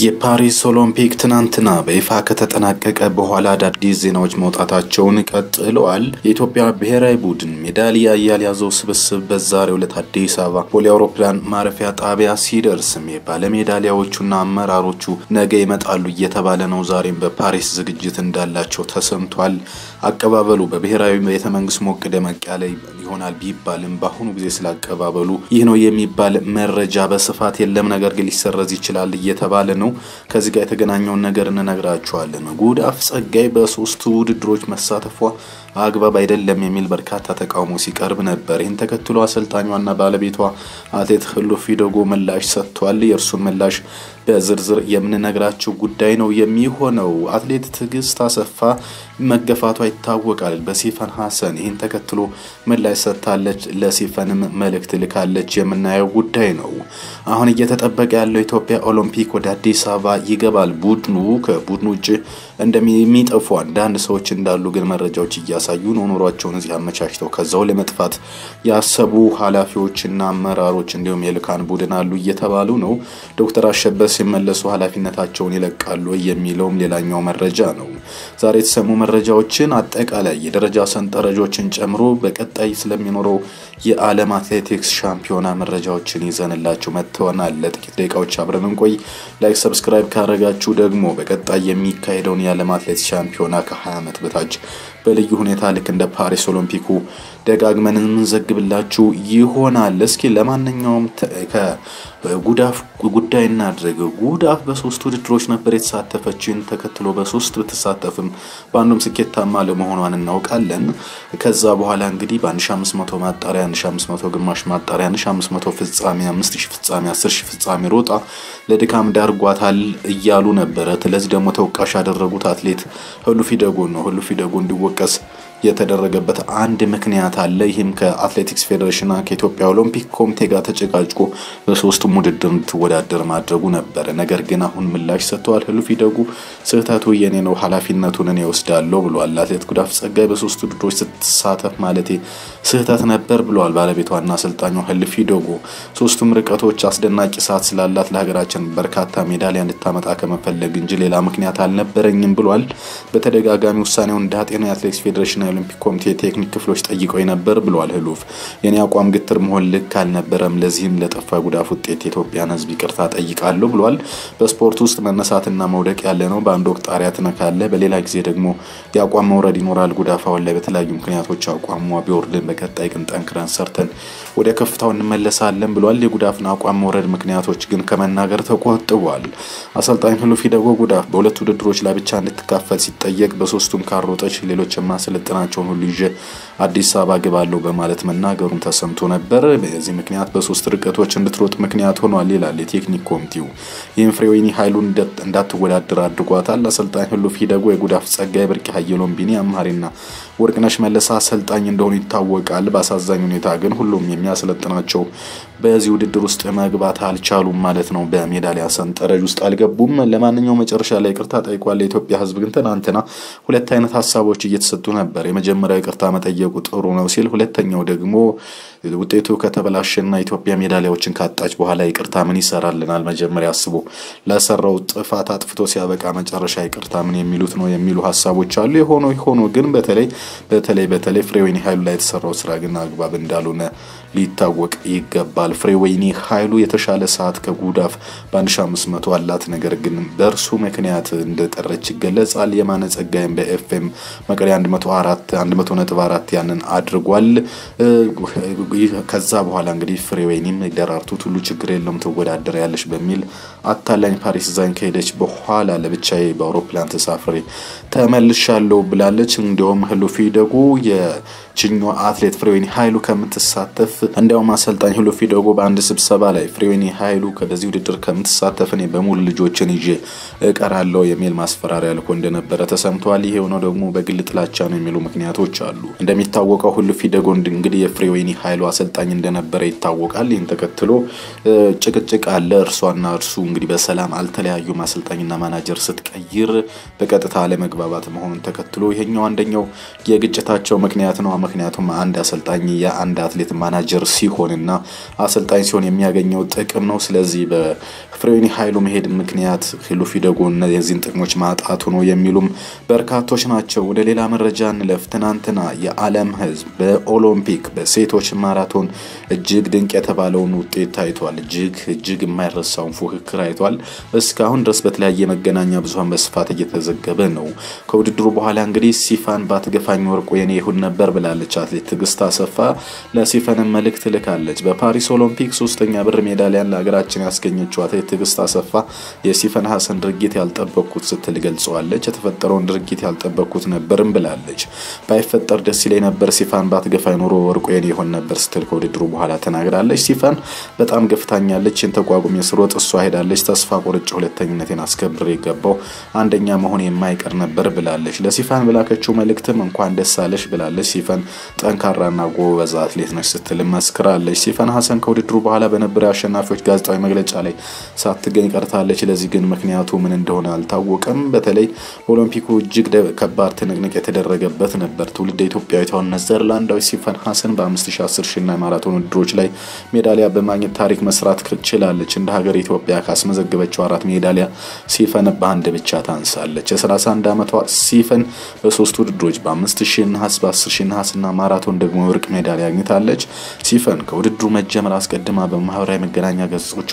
የፓሪስ ኦሎምፒክ ትናንትና በይፋ ከተጠናቀቀ በኋላ አዳዲስ ዜናዎች መውጣታቸውን ቀጥለዋል። የኢትዮጵያ ብሔራዊ ቡድን ሜዳሊያ ያልያዘው ስብስብ በዛሬው ዕለት አዲስ አበባ ቦሌ አውሮፕላን ማረፊያ ጣቢያ ሲደርስም ባለሜዳሊያዎቹና አመራሮቹ ነገ ይመጣሉ እየተባለ ነው። ዛሬም በፓሪስ ዝግጅት እንዳላቸው ተሰምቷል። አቀባበሉ በብሔራዊ ቤተ መንግስት ሞቅ ደመቅ ያለ ይሆናል ቢባልም በአሁኑ ጊዜ ስላቀባበሉ ይህ ነው የሚባል መረጃ በስፋት የለም። ነገር ግን ሊሰረዝ ይችላል እየተባለ ነው። ከዚህ ጋር የተገናኘውን ነገር እንነግራችኋለን። ጉዳፍ ጸጋይ በሶስቱ ውድድሮች መሳተፏ አግባብ አይደለም የሚል በርካታ ተቃውሞ ሲቀርብ ነበር። ይህን ተከትሎ አሰልጣኟና ባለቤቷ አትሌት ህሉፍ ፊደጎ ምላሽ ሰጥቷል። የእርሱን ምላሽ በዝርዝር የምንነግራቸው ጉዳይ ነው የሚሆነው። አትሌት ትዕግስት አሰፋ መገፋቷ ይታወቃል በሲፈን ሀሰን። ይህን ተከትሎ ምላሽ ሰጥታለች። ለሲፈንም መልእክት ልካለች። የምናየው ጉዳይ ነው። አሁን እየተጠበቀ ያለው ኢትዮጵያ ኦሎምፒክ ወደ አዲስ አበባ ይገባል። ቡድኑ ከቡድኑ ውጭ እንደሚጠፉ አንዳንድ ሰዎች እንዳሉ ግን መረጃዎች እያሳዩ ነው። ኑሯቸውን እዚህ አመቻችተው ከዛው ለመጥፋት ያሰቡ ኃላፊዎችና አመራሮች እንዲሁም የልካን ቡድን አሉ እየተባሉ ነው። ዶክተር አሸበር ሲመለሱ ኃላፊነታቸውን ይለቃሉ የሚለውም ሌላኛው መረጃ ነው። ዛሬ የተሰሙ መረጃዎችን አጠቃላይ የደረጃ ሰንጠረዦችን ጨምሮ በቀጣይ ስለሚኖረው የዓለም አትሌቲክስ ሻምፒዮና መረጃዎችን ይዘንላችሁ መጥተናል። ለጥቂት ደቂቃዎች አብረን እንቆይ። ላይክ፣ ሰብስክራይብ ካረጋችሁ ደግሞ በቀጣይ የሚካሄደውን የዓለም አትሌቲክስ ሻምፒዮና ከ20 ዓመት በታች በልዩ ሁኔታ ልክ እንደ ፓሪስ ኦሎምፒኩ ደጋግመን የምንዘግብላችሁ ይሆናል። እስኪ ለማንኛውም ከጉዳፍ ጉዳይ እናድርግ። ጉዳፍ በሶስት ውድድሮች ነበር የተሳተፈችን ተከትሎ በሶስት ብትሳተፍም በአንዱም ስኬታማ ለመሆኗን እናውቃለን። ከዛ በኋላ እንግዲህ በ1500 ማጣሪያ፣ 1500 ግማሽ ማጣሪያ፣ 1500 ፍጻሜ፣ 5000 ፍጻሜ፣ 10000 ፍጻሜ ሮጣ ለድካም ዳርጓታል እያሉ ነበረ። ስለዚህ ደግሞ ተወቃሽ ያደረጉት አትሌት ህሉፍ ፊደጎ ነው። ህሉፍ ፊደጎ እንዲወቀስ የተደረገበት አንድ ምክንያት አለ። ይህም ከአትሌቲክስ ፌዴሬሽንና ከኢትዮጵያ ኦሎምፒክ ኮሚቴ ጋር ተጨቃጭቆ በሶስቱም ውድድር እንድትወዳደር ማድረጉ ነበረ። ነገር ግን አሁን ምላሽ ሰጥተዋል። ህሉፍ ፊደጉ ስህተቱ የኔ ነው፣ ኃላፊነቱን እኔ ወስዳለሁ ብለዋል። አትሌት ጉዳፍ ጸጋይ በሶስቱ ውድድሮች ስትሳተፍ ማለቴ ስህተት ነበር ብለዋል ባለቤቷና አሰልጣኟ ህሉፍ ፊደጉ። ሶስቱም ርቀቶች አስደናቂ ሰዓት ስላላት ለሀገራችን በርካታ ሜዳሊያ እንድታመጣ ከመፈለግ እንጂ ሌላ ምክንያት አልነበረኝም ብሏል። በተደጋጋሚ ውሳኔውን እንዳጤነው የአትሌቲክስ ፌዴሬሽን የኦሎምፒክ ኮሚቴ የቴክኒክ ክፍሎች ጠይቀው ነበር ብለዋል ህሉፍ። የኔ አቋም ግትር መሆን ልክ አልነበረም። ለዚህም ለጠፋ ጉዳፍ ውጤት የኢትዮጵያን ህዝብ ይቅርታ ጠይቃለሁ ብሏል። በስፖርት ውስጥ መነሳትና መውደቅ ያለ ነው። በአንድ ወቅት ጣሪያ ትነካለ፣ በሌላ ጊዜ ደግሞ የአቋም መውረድ ይኖራል። ጉዳፍ አሁን ላይ በተለያዩ ምክንያቶች አቋሟ ቢወርድን፣ በቀጣይ ግን ጠንክረን ሰርተን ወደ ከፍታው እንመለሳለን ብሏል። የጉዳፍን አቋም መውረድ ምክንያቶች ግን ከመናገር ተቆጥቧል። አሰልጣኝ ህሉፍ ፊደጎ ጉዳፍ በሁለት ውድድሮች ላይ ብቻ እንድትካፈል ሲጠየቅ በሶስቱም ካሮጠች ሌሎች የማሰለጥናቸውን ሁሉ ይዤ አዲስ አበባ ግባለሁ በማለት መናገሩን ተሰምቶ ነበር። በዚህ ምክንያት በሶስት ርቀቶች እንድትሮጥ ምክንያት ሆኗል ይላል የቴክኒክ ኮሚቴው። ይህም ፍሬወይኒ ኃይሉን እንዳትወዳደር አድርጓታል። አሰልጣኝ ህሉፍ ፊደጎ የጉዳፍ ጸጋይ፣ ብርቅ ሀየሎም፣ ቢኒ አምሃሪና ወርቅነሽ መለሳ አሰልጣኝ እንደሆኑ ይታወቃል። በአሳዛኝ ሁኔታ ግን ሁሉም የሚያሰለጥናቸው በዚህ ውድድር ውስጥ መግባት አልቻሉም ማለት ነው። በሜዳሊያ ሰንጠረዥ ውስጥ አልገቡም። ለማንኛውም መጨረሻ ላይ ይቅርታ ጠይቋል። የኢትዮጵያ ህዝብ ግን ትናንትና ሁለት አይነት ሀሳቦች እየተሰጡ ነበር። የመጀመሪያው ይቅርታ መጠየቁ ጥሩ ነው ሲል፣ ሁለተኛው ደግሞ ውጤቱ ከተበላሸና ኢትዮጵያ ሜዳሊያዎችን ካጣች በኋላ ይቅርታ ምን ይሰራልናል? መጀመሪያ አስቦ ለሰራው ጥፋት አጥፍቶ ሲያበቃ መጨረሻ ይቅርታ ምን የሚሉት ነው የሚሉ ሀሳቦች አሉ። የሆኖ ሆኖ ግን በተለይ በተለይ በተለይ ፍሬወይኒ ኃይሉ ላይ የተሰራው ስራ ግን አግባብ እንዳልሆነ ሊታወቅ ይገባል። ፍሬወይኒ ኃይሉ የተሻለ ሰዓት ከጉዳፍ በ1500 አላት። ነገር ግን በእርሱ ምክንያት እንደቀረች ይገለጻል። የማነ ጸጋይም በኤፍኤም መቀሌ 104 100.4 ያንን አድርጓል። ከዛ በኋላ እንግዲህ ፍሬወይኒም ደራርቱ ሁሉ ችግር የለውም ትወዳደር ያለች በሚል አታላኝ ፓሪስ ዛኝ ከሄደች በኋላ ለብቻዬ በአውሮፕላን ተሳፍሬ ተመልሻለሁ ብላለች። እንዲሁም ህሉፍ ፊደጉ የችኛዋ አትሌት ፍሬወይኒ ኃይሉ ከምትሳተፍ እንዲያውም አሰልጣኝ ህሉፍ ፊደጉ በአንድ ስብሰባ ላይ ፍሬወይኒ ኃይሉ በዚህ ውድድር ከምትሳተፍ እኔ በሙሉ ልጆችን ይዤ እቀራለሁ የሚል ማስፈራሪያ ልኮ እንደነበረ ተሰምቷል። ይሄ የሆነው ደግሞ በግል ጥላቻ ነው የሚሉ ምክንያቶች አሉ። እንደሚታወቀው ህሉፍ ፊደጉ እንግዲህ የፍሬወይኒ ኃይሉ አሰልጣኝ እንደነበረ ይታወቃል። ይህን ተከትሎ ጭቅጭቅ አለ። እርሷና እርሱ እንግዲህ በሰላም አልተለያዩም። አሰልጣኝና ማናጀር ስትቀይር በቀጥታ አለመግባባት መሆኑን ተከትሎ ይሄኛው አንደኛው የግጭታቸው ምክንያት ነው። ምክንያቱም አንድ አሰልጣኝ የአንድ አትሌት ማናጀር ሲሆንና አሰልጣኝ ሲሆን የሚያገኘው ጥቅም ነው። ስለዚህ በፍሬኒ ኃይሉ መሄድ ምክንያት ሂሉፊ ደጎ የዚህን ጥቅሞች ማጣቱ ነው የሚሉም በርካቶች ናቸው። ወደ ሌላ መረጃ እንለፍ። ትናንትና የዓለም ሕዝብ በኦሎምፒክ በሴቶች ማራቶን እጅግ ድንቅ የተባለውን ውጤት ታይቷል። እጅግ እጅግ የማይረሳውን ፉክክር አይቷል። እስካሁን ድረስ በተለያየ መገናኛ ብዙኃን በስፋት እየተዘገበ ነው። ከውድድሩ በኋላ እንግዲህ ሲፋን ባትገፋኝ ወርቁ የኔ ይሁን ነበር ብላለች አትሌት ትዕግስት አሰፋ ለሲፈንም መልእክት ልካለች። በፓሪስ ኦሎምፒክ ሶስተኛ ብር ሜዳሊያን ለሀገራችን ያስገኘችው አትሌት ትዕግስት አሰፋ የሲፈን ሀሰን ድርጊት ያልጠበቅኩት ስትል ገልጸዋለች። የተፈጠረውን ድርጊት ያልጠበቅኩት ነበርም ብላለች። ባይፈጠር ደስ ይለኝ ነበር፣ ሲፋን ባትገፋኝ ኖሮ ወርቁ የኔ ይሆን ነበር ስትል ከውድድሩ በኋላ ተናግራለች። ሲፋን በጣም ገፍታኛለች፣ ይህን ተቋቁሜ ስሮጥ እሷ ሄዳለች። ተስፋ ቆርጬ ሁለተኝነቴን አስከብሬ የገባው አንደኛ መሆን የማይቀር ነበር ብላለች። ለሲፋን በላከችው መልእክትም እንኳን ደስ አለሽ ብላለች። ሲፈን ጠንካራና ጎበዝ አትሌት ነች ስትል መስክራለች። ሲፈን ሀሰን ከውድድሩ በኋላ በነበረው የአሸናፊዎች ጋዜጣዊ መግለጫ ላይ ሳትገኝ ቀርታለች። ለዚህ ግን ምክንያቱ ምን እንደሆነ አልታወቀም። በተለይ ኦሎምፒኩ እጅግ ከባድ ትንቅንቅ የተደረገበት ነበር። ትውልድ ኢትዮጵያዊቷ ኔዘርላንዳዊ ሲፈን ሀሰን በ5000፣ 10000 እና ማራቶን ውድድሮች ላይ ሜዳሊያ በማግኘት ታሪክ መስራት ችላለች። እንደ ሀገር ኢትዮጵያ ካስመዘገበችው አራት ሜዳሊያ ሲፈን በአንድ ብቻ ታንሳለች። የ31 ዓመቷ ሲፈን በሶስት ውድድሮች በ5000 ነሐስ፣ በ10000 ነሐስ እና ማራቶን ደግሞ የወርቅ ሜዳሊያ አግኝታለች። ሲፈን ከውድድሩ መጀመር አስቀድማ በማህበራዊ መገናኛ ገጾቿ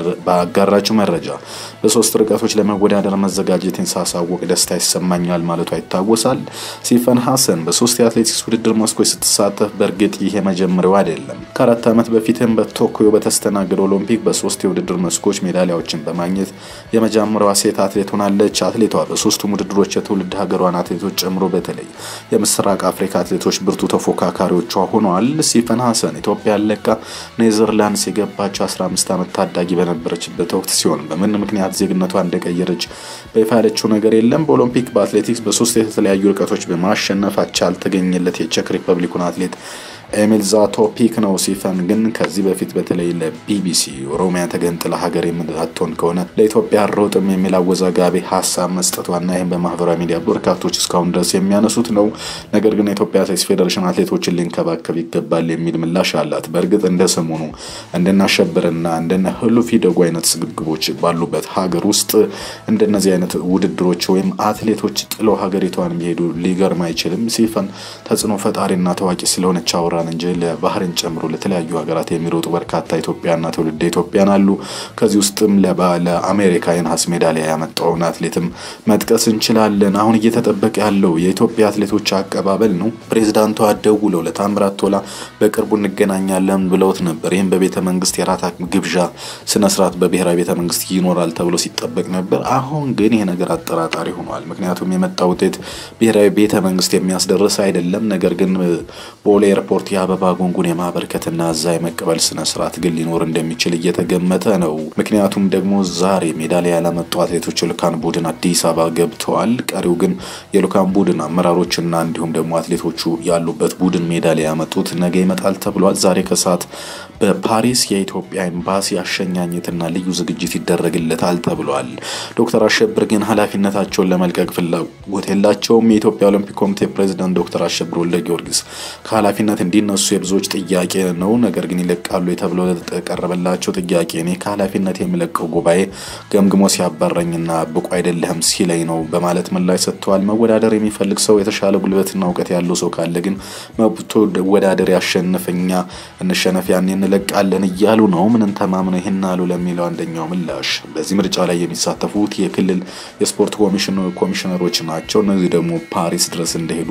ባጋራችው መረጃ በሶስት ርቀቶች ለመወዳደር መዘጋጀትን ሳሳወቅ ደስታ ይሰማኛል ማለቷ ይታወሳል። ሲፈን ሀሰን በሶስት የአትሌቲክስ ውድድር መስኮች ስትሳተፍ በእርግጥ ይህ የመጀመሪያው አይደለም። ከአራት ዓመት በፊትም በቶኪዮ በተስተናገደ ኦሎምፒክ በሶስት የውድድር መስኮች ሜዳሊያዎችን በማግኘት የመጀመሪያዋ ሴት አትሌት ሆናለች። አትሌቷ በሶስቱም ውድድሮች የትውልድ ሀገሯን አትሌቶች ጨምሮ በተለይ የምስራቅ አፍሪካ አትሌቶች ብርቱ ተፎካካሪዎቿ ሆነዋል። ሲፈን ሀሰን ኢትዮጵያ ለቃ ኔዘርላንድስ የገባቸው 15 ዓመት ታዳጊ በነበረችበት ወቅት ሲሆን በምን ምክንያት ዜግነቷ እንደቀየረች በይፋ ያለችው ነገር የለም። በኦሎምፒክ በአትሌቲክስ በሶስት የተለያዩ ርቀቶች በማሸነፍ አቻ ያልተገኘለት የቼክ ሪፐብሊኩን አትሌት ኤሚል ዛቶፒክ ነው። ሲፈን ግን ከዚህ በፊት በተለይ ለቢቢሲ ኦሮሚያ ተገንጥላ ሀገር የምትሆን ከሆነ ለኢትዮጵያ ሮጥም የሚል አወዛጋቢ ሀሳብ መስጠቷና ይህም በማህበራዊ ሚዲያ በርካቶች እስካሁን ድረስ የሚያነሱት ነው። ነገር ግን የኢትዮጵያ አትሌቲክስ ፌዴሬሽን አትሌቶችን ሊንከባከብ ይገባል የሚል ምላሽ አላት። በእርግጥ እንደ ሰሞኑ እንደናሸብርና እንደነ ህሉፊ ደጉ አይነት ስግብግቦች ባሉበት ሀገር ውስጥ እንደነዚህ አይነት ውድድሮች ወይም አትሌቶች ጥለው ሀገሪቷን ቢሄዱ ሊገርም አይችልም። ሲፈን ተጽዕኖ ፈጣሪና ታዋቂ ስለሆነች አውራ እንጂ ለባህርን ጨምሮ ለተለያዩ ሀገራት የሚሮጡ በርካታ ኢትዮጵያና ትውልደ ኢትዮጵያን አሉ። ከዚህ ውስጥም ለአሜሪካ የነሐስ ሜዳሊያ ያመጣውን አትሌትም መጥቀስ እንችላለን። አሁን እየተጠበቀ ያለው የኢትዮጵያ አትሌቶች አቀባበል ነው። ፕሬዚዳንቷ ደውለው ለታምራት ቶላ በቅርቡ እንገናኛለን ብለውት ነበር። ይህም በቤተ መንግስት የራት ግብዣ ስነስርዓት በብሔራዊ ቤተ መንግስት ይኖራል ተብሎ ሲጠበቅ ነበር። አሁን ግን ይህ ነገር አጠራጣሪ ሆኗል። ምክንያቱም የመጣ ውጤት ብሔራዊ ቤተ መንግስት የሚያስደርስ አይደለም። ነገር ግን ቦሌ ኤርፖርት የአበባ ጉንጉን የማበርከትና እዛ የመቀበል ስነ ስርዓት ግን ሊኖር እንደሚችል እየተገመተ ነው። ምክንያቱም ደግሞ ዛሬ ሜዳሊያ ያላመጡ አትሌቶች የልኡካን ቡድን አዲስ አበባ ገብተዋል። ቀሪው ግን የልኡካን ቡድን አመራሮችና እንዲሁም ደግሞ አትሌቶቹ ያሉበት ቡድን ሜዳሊያ ያመጡት ነገ ይመጣል ተብሏል። ዛሬ ከሰዓት በፓሪስ የኢትዮጵያ ኤምባሲ አሸኛኘትና ልዩ ዝግጅት ይደረግለታል ተብሏል። ዶክተር አሸብር ግን ኃላፊነታቸውን ለመልቀቅ ፍላጎት የላቸውም። የኢትዮጵያ ኦሎምፒክ ኮሚቴ ፕሬዚዳንት ዶክተር አሸብር ወልደ ጊዮርጊስ ከኃላፊነት እንዲነሱ የብዙዎች ጥያቄ ነው። ነገር ግን ይለቃሉ የተብለው ለተቀረበላቸው ጥያቄ እኔ ከኃላፊነት የሚለቀው ጉባኤ ገምግሞ ሲያባረኝና ብቁ አይደለህም ሲለኝ ነው በማለት ምላሽ ሰጥተዋል። መወዳደር የሚፈልግ ሰው የተሻለ ጉልበትና እውቀት ያለው ሰው ካለ ግን መብቶ ወዳደር ያሸንፈኛ እንሸነፍ ያኔ እንለቃለን እያሉ ነው። ምንን ተማምነው ይህን አሉ ለሚለው አንደኛው ምላሽ በዚህ ምርጫ ላይ የሚሳተፉት የክልል የስፖርት ኮሚሽነሮች ናቸው። እነዚህ ደግሞ ፓሪስ ድረስ እንደሄዱ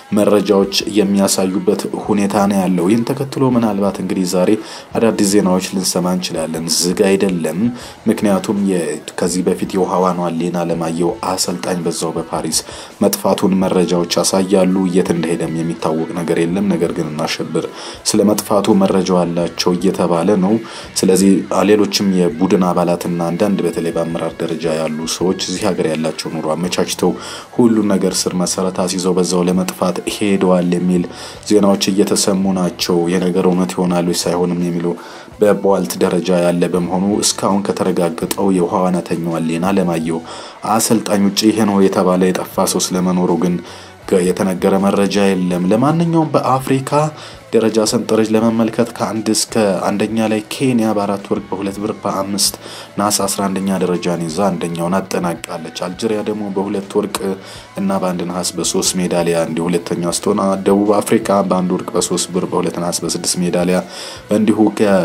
መረጃዎች የሚያሳዩበት ሁኔታ ነው ያለው። ይህን ተከትሎ ምናልባት እንግዲህ ዛሬ አዳዲስ ዜናዎች ልንሰማ እንችላለን። ዝግ አይደለም። ምክንያቱም ከዚህ በፊት የውሃ ዋኗን ሌና አለማየሁ አሰልጣኝ በዛው በፓሪስ መጥፋቱን መረጃዎች ያሳያሉ። የት እንደሄደም የሚታወቅ ነገር የለም። ነገር ግን እናሸብር ስለ መጥፋቱ መረጃው አላቸው እየተባለ ነው። ስለዚህ ሌሎችም የቡድን አባላትና አንዳንድ በተለይ በአመራር ደረጃ ያሉ ሰዎች እዚህ ሀገር ያላቸው ኑሮ አመቻችተው ሁሉን ነገር ስር መሰረት አስይዘው በዛው ለመጥፋት ሄደዋል የሚል ዜናዎች እየተሰሙ ናቸው። የነገር እውነት ይሆናሉ ሳይሆንም የሚሉ በቧልት ደረጃ ያለ በመሆኑ እስካሁን ከተረጋገጠው የውሃ ዋናተኛዋ ሌና አለማየሁ አሰልጣኝ ውጭ ይሄ ነው የተባለ የጠፋ ሰው ስለመኖሩ ግን የተነገረ መረጃ የለም። ለማንኛውም በአፍሪካ ደረጃ ሰንጠረዥ ለመመልከት ከአንድ እስከ አንደኛ ላይ ኬንያ በአራት ወርቅ በሁለት ብር በአምስት ናስ 11ኛ ደረጃን ይዛ አንደኛውን አጠናቃለች። አልጄሪያ ደግሞ በሁለት ወርቅ እና በአንድ ነሐስ በሶስት ሜዳሊያ እንዲሁ ሁለተኛ ስትሆን ደቡብ አፍሪካ በአንድ ወርቅ በሶስት ብር በሁለት ነሐስ በስድስት ሜዳሊያ እንዲሁ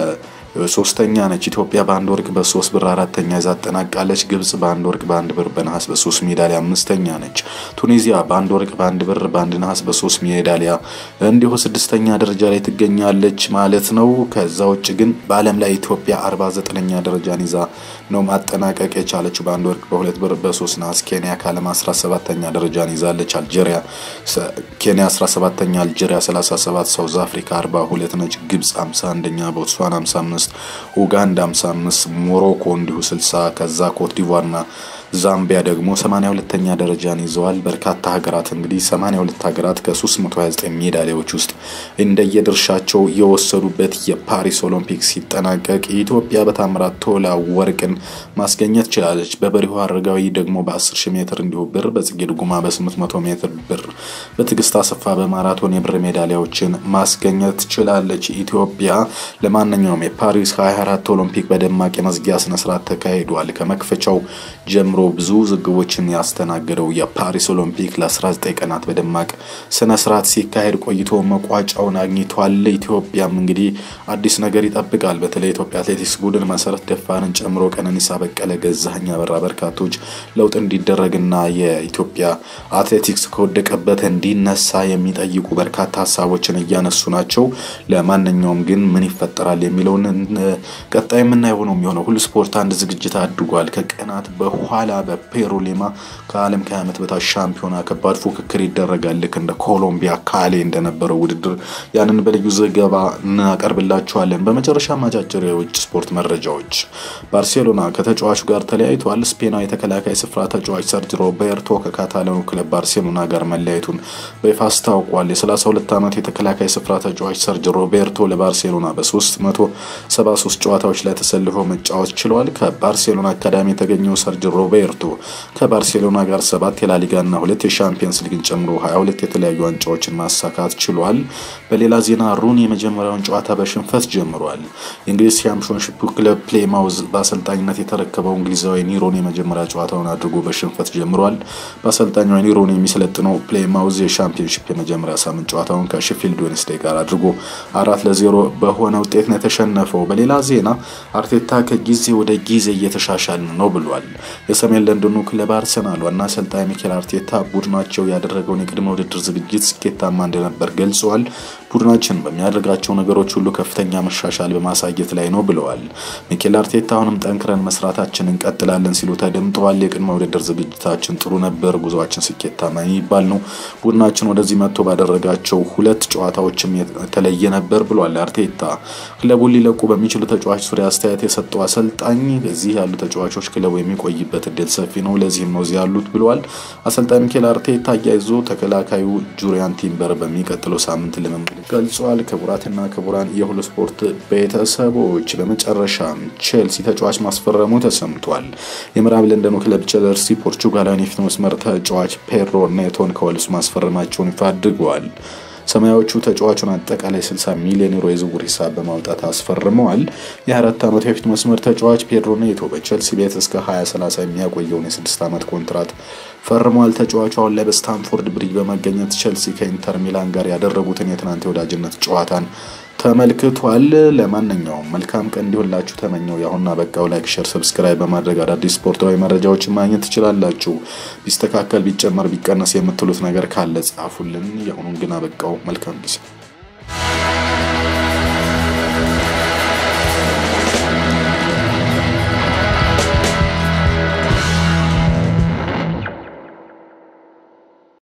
ሶስተኛ ነች። ኢትዮጵያ በአንድ ወርቅ በሶስት ብር አራተኛ ይዛ አጠናቃለች። ግብጽ በአንድ ወርቅ በአንድ ብር በነሐስ በሶስት ሜዳሊያ አምስተኛ ነች። ቱኒዚያ በአንድ ወርቅ በአንድ ብር በአንድ ነሐስ በሶስት ሜዳሊያ እንዲሁ ስድስተኛ ደረጃ ላይ ትገኛለች ማለት ነው። ከዛ ውጭ ግን በዓለም ላይ ኢትዮጵያ አርባ ዘጠነኛ ደረጃን ይዛ ነው ማጠናቀቅ የቻለችው በአንድ ወርቅ በሁለት ብር በሶስት ነሐስ። ኬንያ ከዓለም 17ተኛ ደረጃን ይዛለች። አልጄሪያ ኬንያ 17ተኛ፣ አልጄሪያ 37፣ ሳውዝ አፍሪካ 42 ነች። ግብጽ 51ኛ፣ ቦትስዋና 55 ኡጋንዳ 55 ሞሮኮ እንዲሁ 60 ከዛ ኮት ዲቫርና ዛምቢያ ደግሞ 82ኛ ደረጃን ይዘዋል። በርካታ ሀገራት እንግዲህ 82 ሀገራት ከ329 ሜዳሊያዎች ውስጥ እንደየድርሻቸው የወሰዱበት የፓሪስ ኦሎምፒክ ሲጠናቀቅ ኢትዮጵያ በታምራት ቶላ ወርቅን ማስገኘት ችላለች። በበሪሁ አረጋዊ ደግሞ በ10 ሺህ ሜትር እንዲሁ ብር፣ በጽጌ ድጉማ በ800 ሜትር ብር፣ በትዕግስት አሰፋ በማራቶን የብር ሜዳሊያዎችን ማስገኘት ችላለች። ኢትዮጵያ ለማንኛውም የፓሪስ 24 ኦሎምፒክ በደማቅ የመዝጊያ ስነስርዓት ተካሂዷል። ከመክፈቻው ጀምሮ ብዙ ዝግቦችን ያስተናገደው የፓሪስ ኦሎምፒክ ለ19 ቀናት በደማቅ ስነ ስርዓት ሲካሄድ ቆይቶ መቋጫውን አግኝቷል። ኢትዮጵያም እንግዲህ አዲስ ነገር ይጠብቃል። በተለይ የኢትዮጵያ አትሌቲክስ ቡድን መሰረት ደፋርን ጨምሮ ቀነኒሳ በቀለ፣ ገዛኸኝ አበራ በርካቶች ለውጥ እንዲደረግና የኢትዮጵያ አትሌቲክስ ከወደቀበት እንዲነሳ የሚጠይቁ በርካታ ሀሳቦችን እያነሱ ናቸው። ለማንኛውም ግን ምን ይፈጠራል የሚለውን ቀጣይ የምናየው ነው የሚሆነው። ሁሉ ስፖርት አንድ ዝግጅት አድርጓል። ከቀናት በኋላ በፔሩ ሊማ ከዓለም ከ20 ዓመት በታች ሻምፒዮና ከባድ ፉክክር ይደረጋል። ልክ እንደ ኮሎምቢያ ካሌ እንደነበረው ውድድር ያንን በልዩ ዘገባ እናቀርብላችኋለን። በመጨረሻ አጫጭር የውጭ ስፖርት መረጃዎች። ባርሴሎና ከተጫዋቹ ጋር ተለያይቷል። ስፔናዊ የተከላካይ ስፍራ ተጫዋች ሰርጅ ሮቤርቶ ከካታላኑ ክለብ ባርሴሎና ጋር መለያየቱን በይፋ አስታውቋል። የ32 ዓመት የተከላካይ ስፍራ ተጫዋች ሰርጅ ሮቤርቶ ለባርሴሎና በ373 ጨዋታዎች ላይ ተሰልፈው መጫወት ችሏል። ከባርሴሎና አካዳሚ የተገኘው ሰርጅ ሮቤርቶ ከባርሴሎና ጋር ሰባት የላሊጋና ሁለት የሻምፒየንስ ሊግን ጨምሮ 22 የተለያዩ ዋንጫዎችን ማሳካት ችሏል። በሌላ ዜና ሩኒ የመጀመሪያውን ጨዋታ በሽንፈት ጀምሯል። የእንግሊዝ ሻምፒዮንሺፕ ክለብ ፕሌማውዝ በአሰልጣኝነት የተረከበው እንግሊዛዊ ኒሮን የመጀመሪያ ጨዋታውን አድርጎ በሽንፈት ጀምሯል። በአሰልጣኙ ኒሮን የሚሰለጥነው ፕሌማውዝ የሻምፒዮንሺፕ የመጀመሪያ ሳምንት ጨዋታውን ከሼፊልድ ዌንስዴይ ጋር አድርጎ አራት ለዜሮ በሆነ ውጤት ነው የተሸነፈው። በሌላ ዜና አርቴታ ከጊዜ ወደ ጊዜ እየተሻሻልን ነው ብሏል። የሰሜን ለንደኑ ክለብ አርሰናል ዋና አሰልጣኝ ሚኬል አርቴታ ቡድናቸው ያደረገውን የቅድመ ውድድር ዝግጅት ስኬታማ እንደነበር ገልጸዋል። ቡድናችን በሚያደርጋቸው ነገሮች ሁሉ ከፍተኛ መሻሻል በማሳየት ላይ ነው ብለዋል። ሚኬል አርቴታ አሁንም ጠንክረን መስራታችን እንቀጥላለን ሲሉ ተደምጠዋል። የቅድመ ውድድር ዝግጅታችን ጥሩ ነበር፣ ጉዞአችን ስኬታማ የሚባል ነው። ቡድናችን ወደዚህ መጥቶ ባደረጋቸው ሁለት ጨዋታዎችም የተለየ ነበር ብሏል አርቴታ። ክለቡን ሊለቁ በሚችሉ ተጫዋች ዙሪያ አስተያየት የሰጠው አሰልጣኝ እዚህ ያሉ ተጫዋቾች ክለቡ የሚቆይበት እድል ሰፊ ነው፣ ለዚህም ነው እዚህ ያሉት ብለዋል። አሰልጣኝ ሚኬል አርቴታ አያይዞ ተከላካዩ ጁሪያን ቲምበር በሚቀጥለው ሳምንት ልምምድ ገልጿል። ክቡራትና ክቡራን የሁሉ ስፖርት ቤተሰቦች በመጨረሻም ቼልሲ ተጫዋች ማስፈረሙ ተሰምቷል። የምዕራብ ለንደኑ ክለብ ቼልሲ ፖርቹጋላዊን የፊት መስመር ተጫዋች ፔድሮ ኔቶን ከወልስ ማስፈረማቸውን ይፋ አድርገዋል። ሰማያዎቹ ተጫዋቹን አጠቃላይ 60 ሚሊዮን ዩሮ የዝውውር ሂሳብ በማውጣት አስፈርመዋል። የ24 ዓመቱ የፊት መስመር ተጫዋች ፔድሮ ኔቶ በቼልሲ ቤት እስከ 2030 የሚያቆየውን የስድስት ዓመት ኮንትራት ፈርሟል። ተጫዋቹ አሁን ላይ በስታንፎርድ ብሪጅ በመገኘት ቼልሲ ከኢንተር ሚላን ጋር ያደረጉትን የትናንት የወዳጅነት ጨዋታን ተመልክቷል። ለማንኛውም መልካም ቀን እንዲሆንላችሁ ተመኘው። የአሁንና በቃው ላይክ፣ ሸር፣ ሰብስክራይብ በማድረግ አዳዲስ ስፖርታዊ መረጃዎችን ማግኘት ትችላላችሁ። ቢስተካከል፣ ቢጨመር፣ ቢቀነስ የምትሉት ነገር ካለ ጻፉልን። የአሁኑን ግን አበቃው። መልካም ጊዜ